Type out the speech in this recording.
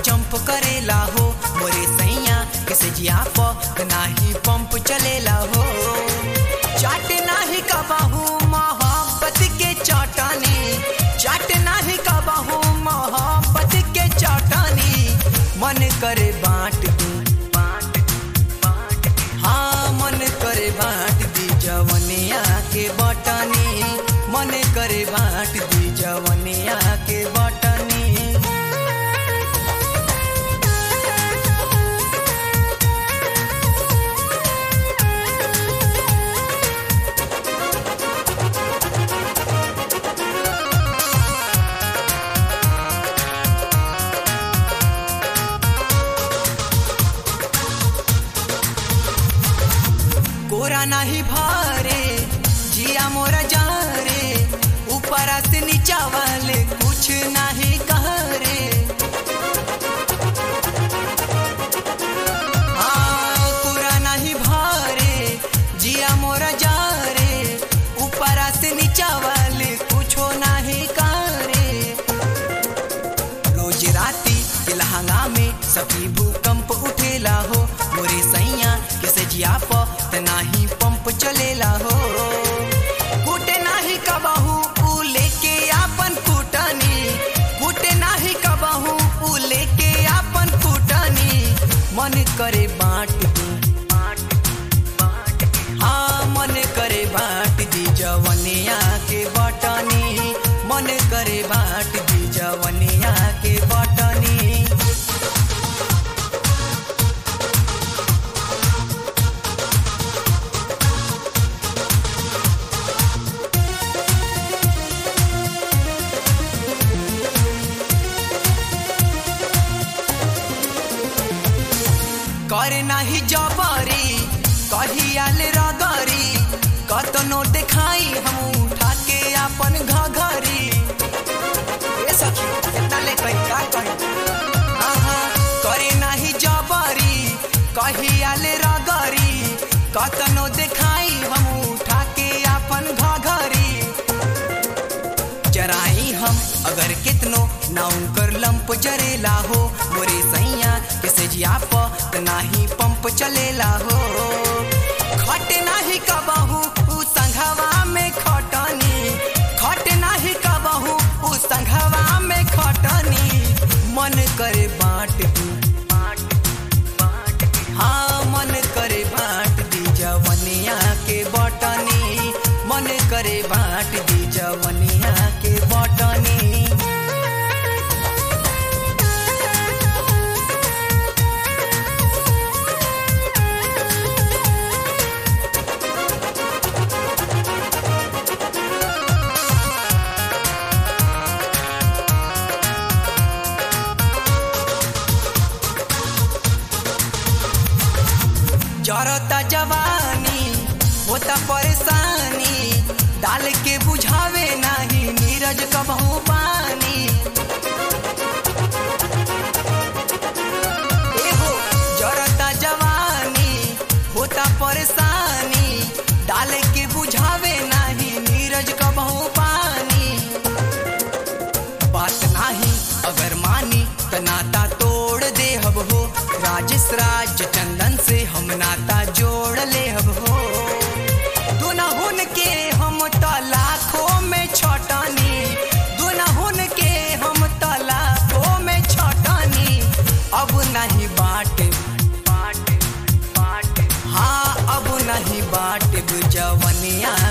jump करेला हो मोरे सैया किसे जिया प नाही पंप चलेला हो चाट नाही कबाहू मोहब्बत के चौटानी चाट नाही कबाहू मोहब्बत के चौटानी मन करे बांट दू हाँ मन करे बांट दी जवनिया के बटनी मन करे बांट दी जवनिया के बटनी कोरा नाही भारे जिया मोरा जा रे ऊपर से नीचा वाले कुछ नहीं कह रे हाँ, कोरा नहीं भारे जिया मोरा जा रे ऊपर से नीचा वाले कुछो नहीं कह रे रोज राती के लहंगा में सभी भूकंप उठेला हो मोरे सैया किसे जिया प त नाही पंप चलेला हो कूटे नाही कबहू ऊ लेके आपन कुटनी कूटे नाही कबहू ऊ लेके आपन कुटनी मन करे बांट दू हाँ मन करे बांट दी जवनिया के बटनी मन करे बांट दी जवनिया के बटनी करे नाही जबरी कहियाल रगरी कतनो देखाई हम उठा के अपन घघरी ए सखी कितना ले कही का कही आहा करे नाही जबरी कहियाल रगरी कतनो देखाई हम उठा के अपन घघरी जराई हम अगर कितनो ना उनकर लंप जरेला हो मोरे सैया किसे जिया प त नाही पंप चलेला हो खट नाही कबहू उ संघवा में खटनी खट नाही कबहू उ संघवा में खटनी मन करे बांट दू हाँ मन करे बांट दी जवनिया के बटनी मन करे बांट दी जवनिया के बटनी जरता जवानी होता परेशानी डाल के बुझावे नाही नीरज कबहू पानी एहो जरता जवानी होता परेशानी डाल के बुझावे नाही नीरज कबहू पानी बात नाही अगर मानी त नाता तोड़ दे हब हो राजेश राज चंदन से हम नाता जोड़ ले हब हो दुनहुन के हम त लाखों में छटनी दुनहुन के हम त लाखों में छटनी अब नहीं बाटे हाँ अब नहीं बाटे जवनिया